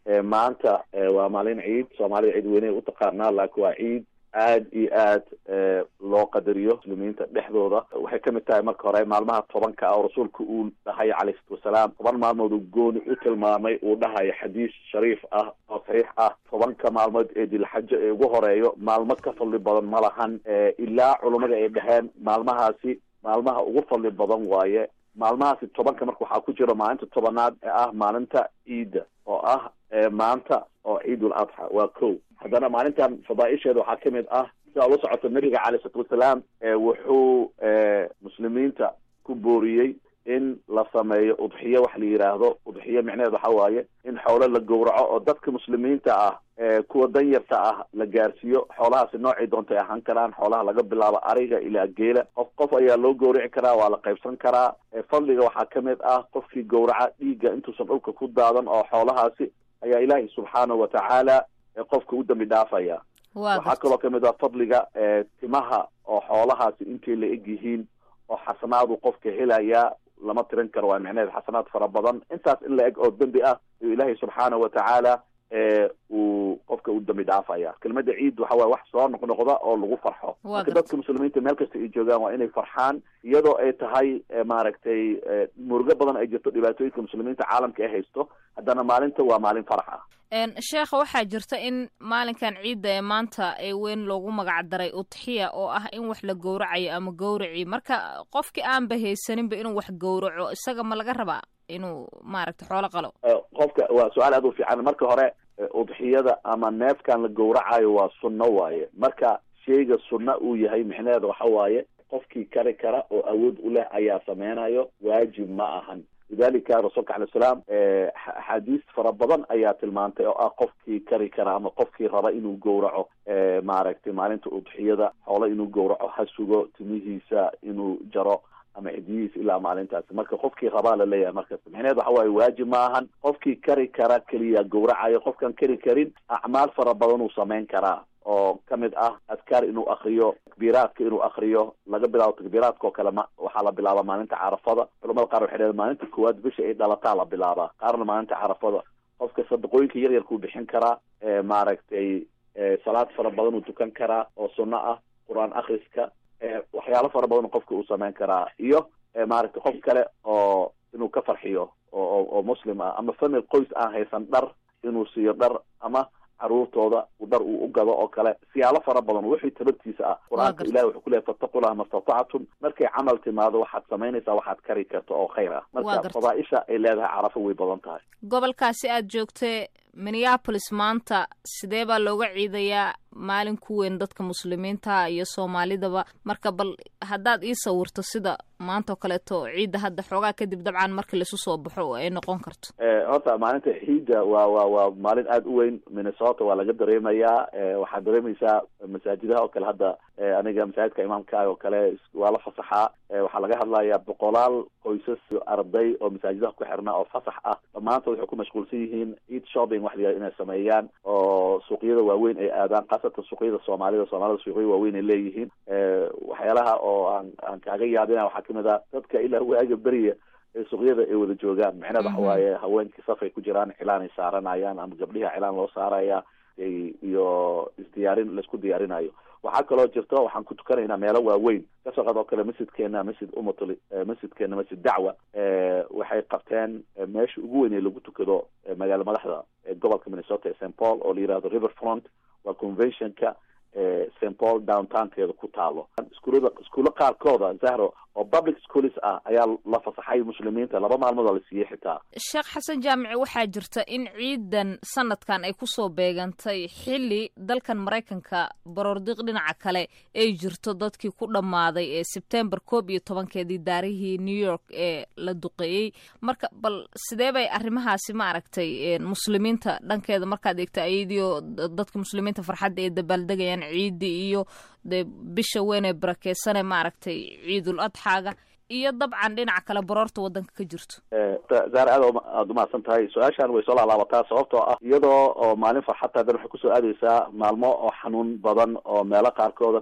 maanta waa maalin ciid soomaalida ciid weyney u taqaanaa laakiin waa ciid aad iyo aad loo qadariyo muslimiinta dhexdooda waxay kamid tahay marka hore maalmaha tobanka ah oo rasuulka uu dhahayo calayhi salatu wasalaam toban maalmood uu gooni u tilmaamay uu dhahayo xadiis shariif ah oo saxiix ah tobanka maalmood ee dilxajo ee ugu horeeyo maalmo ka fadli badan ma lahan ilaa culummada ay dhaheen maalmahaasi maalmaha ugu fadli badan waaye maalmahaasi tobanka marka waxaa ku jira maalinta tobanaad ee ah maalinta ciidda oo ah maanta oo ciidul adxa waa ko haddana maalintan fadaaisheeda waxaa kamid ah si aad la socoto nabiga calay isalaatu wasalaam wuxuu muslimiinta ku booriyey in la sameeyo udxiyo wax la yidhaahdo udxiyo micneheed waxa waaye in xoolo la gowraco oo dadka muslimiinta ah kuwa danyarta ah la gaarsiiyo xoolahaasi noocay doontay ahaan karaan xoolaha laga bilaabo ariga ilaa geela qof qof ayaa loo gowrici karaa waa la qaybsan karaa fadliga waxaa kamid ah qofkii gowraca dhiigga intuusan dhulka ku daadan oo xoolahaasi ayaa ilaahay subxaanahu watacaala qofka u dambi dhaafaya waxaa kaloo kamid ah fadliga timaha oo xoolahaasi intay la eg yihiin oo xasanaadu qofka helaya lama tirin karo waa micneheed xasanaad fara badan intaas in la eg oo dembi ah ayuu ilaahay subxaanahu watacaala uu qofka u dambi dhaafaya kelmada ciid waxa waye wax soo noqnoqda oo lagu farxo marka dadka muslimiinta meel kasta ay joogaan waa inay farxaan iyadoo ay tahay maaragtay murugo badan ay jirto dhibaatooyinka muslimiinta caalamka ay haysto haddana maalinta waa maalin farax ah sheekha waxaa jirta in maalinkan ciidda ee maanta ee weyn loogu magac daray udxiya oo ah in wax la gowracayo ama gowraci marka qofkii aanba haysaninba inuu wax gowraco isaga ma laga rabaa inuu maaragta xoolo qalo qofka waa su-aal aad u fiican marka hore udxiyada ama neefkan la gowracayo waa sunno waaye marka sheyga sunna uu yahay micnaheeda waxa waaye qofkii kari kara oo awood u leh ayaa sameynayo waajib ma ahan lidalika rasuulka alay salaam axaadiis fara badan ayaa tilmaantay oo ah qofkii kari kara ama qofkii raba inuu gowraco maaragtay maalinta udxiyada xoolo inuu gowraco ha sugo timihiisa inuu jaro ama cidiyihiisa ilaa maalintaasi marka qofkii rabaa laleeyahay markas micneheed waxa waaye waajib ma ahan qofkii kari kara keliya gowracayo qofkaan kari karin acmaal fara badan uu samayn karaa oo kamid ah adkaar inuu akriyo takbiiraadka inuu akriyo laga bilaabo takbiiraadka oo kale ma waxaa la bilaabaa maalinta carafada culamada qaar waxay dhaheen maalinta koowaad bisha ay dhalataa la bilaabaa qaarna maalinta carafada qofka sadaqooyinka yar yarkuu bixin karaa maaragtay salaad fara badan uu tukan karaa oo sunno ah qur-aan akriska waxyaalo fara badan qofka uu sameyn karaa iyo maaragtay qof kale oo inuu ka farxiyo oo oo muslim ah ama famil qoys aan haysan dhar inuu siiyo dhar ama caruurtooda dhar uu u gado oo kale siyaalo fara badan wixii tabartiisa ah qur-aanka ilahi wuxuu ku leehay fattaqullaha ma statactum markay camal timaado waxaad samaynaysaa waxaad kari karto oo khayr ah marka fadaaisha ay leedahay carafo way badan tahay gobolkaasi aad joogtee minneapolis maanta sidee baa looga ciidayaa maalin ku weyn dadka muslimiinta iyo soomaalidaba marka bal haddaad ii sawirto sida maanta oo kaleeto ciidda hadda xoogaa kadib dabcan markii laisu soo baxo ay noqon karto horta maalinta ciidda waa waa waa maalin aada u weyn minnesota waa laga dareemayaa waxaad dareemaysaa masaajidaha oo kale hadda aniga masaajidka imaamka oo kale waa la fasaxaa waxaa laga hadlayaa boqolaal qoysas arday oo masaajidaha ku xirnaa oo fasax ah dhammaantood waxay ku mashquulsan yihiin ciid shopping wax la inay sameeyaan oo suuqyada waaweyn ay aadaan khaasatan suuqyada soomaalida soomaalida suuqyo waaweyn ay leeyihiin waxyaalaha oo aan aan kaaga yaabina waxaa kamid ah dadka ilaa waaga beriya ee suuqyada ay wada joogaan micneed waxa waaye haweenkii safay ku jiraan cilaan ay saaranayaan ama gabdhiha cilaan loo saaraya iyo isdiyaarin laisku diyaarinayo waxaa kaloo jirto waxaan ku tukanaynaa meelo waaweyn kasoo qaad oo kale masjidkeena masjid umatul masjidkeena masjid dacwa waxay qabteen meesha ugu weyn ee lagu tukado magaala madaxda gobolka minnesota ee st paul oo la yihahdo river front waa conventionka st paul downtownkeeda ku taalo iskuulada iskuulo qaarkooda zahro oo public schools ah ayaa la fasaxay muslimiinta laba maalmood oo la siiyey xitaa sheekh xasan jaamici waxaa jirta in ciidan sanadkan ay kusoo beegantay xilli dalkan maraykanka baroordiiq dhinaca kale ay jirto dadkii ku dhammaaday ee sebtembar koob iyo tobankeedii daarihii new york ee la duqeeyey marka bal sidee bay arrimahaasi ma aragtay muslimiinta dhankeeda markaad eegta ayadiio dadka muslimiinta farxadda ay dabaaldegayaan ciidii iyo dee bisha weyn ee barakeysane maaragtay ciidul adxaaga iyo dabcan dhinaca kale baroorta waddanka ka jirto zaar aad aada umahadsan tahay su-aashan way soo laalaabataa sababtoo ah iyadoo oo maalin farxadta hadan waxay kusoo aadeysaa maalmo oo xanuun badan oo meelo qaarkooda dhib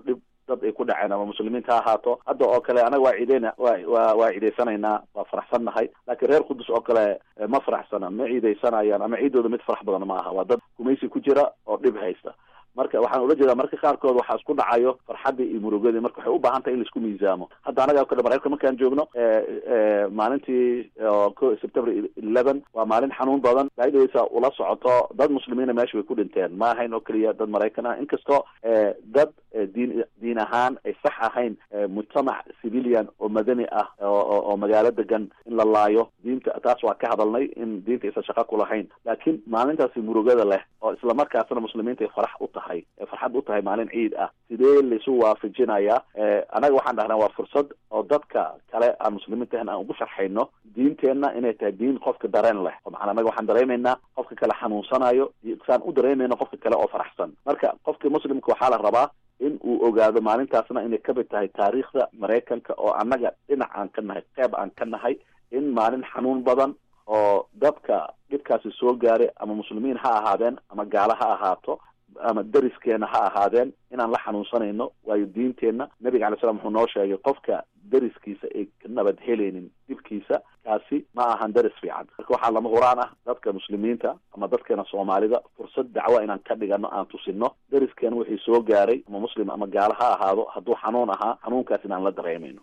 dad ay ku dhaceen ama muslimiinta ha ahaato hadda oo kale anaga waa ciideyna wa wa waa ciideysanaynaa waa faraxsannahay laakiin reer qudus oo kale ma faraxsana ma ciideysanayaan ama ciidooda mid farax badan ma aha waa dad gumaysi ku jira oo dhib haysta marka waxaan ula jeedaa marka qaarkood waxaa isku dhacayo farxaddii iyo murugadii marka waxay u baahan tahay in laisku miisaamo hadda anaga o kale maraykanka markaan joogno maalintii september eleven waa maalin xanuun badan daidaysa ula socoto dad muslimiina meesha way ku dhinteen ma ahayn oo keliya dad maraykan ah inkastoo dad diin diin ahaan ay sax ahayn mujtamac civilian oo madani ah oo magaalo degan in la laayo diinta taas waa ka hadalnay in diinta aysan shaqo ku lahayn laakiin maalintaasi murugada leh oo islamarkaasna muslimiinta ay farax u tahay ee farxad u tahay maalin ciid ah sidee laisu waafajinayaa anaga waxaan dhahnaa waa fursad oo dadka kale aan muslimiinta ahan aan ugu sharxayno diinteenna inay tahay diin qofka dareen leh maana anaga waxaan dareemaynaa qofka kale xanuunsanayo saan u dareemayno qofka kale oo faraxsan marka qofka muslimka waxaa la rabaa in uu ogaado maalintaasna inay kamid tahay taariikhda maraykanka oo annaga dhinac aan ka nahay qeyb aan ka nahay in maalin xanuun badan oo dadka dhibkaasi soo gaaray ama muslimiin ha ahaadeen ama gaalo ha ahaato ama deriskeena ha ahaadeen inaan la xanuunsanayno waayo diinteenna nabiga alay slam wuxuu noo sheegay qofka deriskiisa ay ka nabad helaynin dhibkiisa kaasi ma ahan deris fiican marka waxaa lama huraan ah dadka muslimiinta ama dadkeena soomaalida fursad dacwo inaan ka dhigano aan tusino deriskeena wixii soo gaaray ama muslim ama gaalo ha ahaado hadduu xanuun ahaa xanuunkaas inaan la dareemayno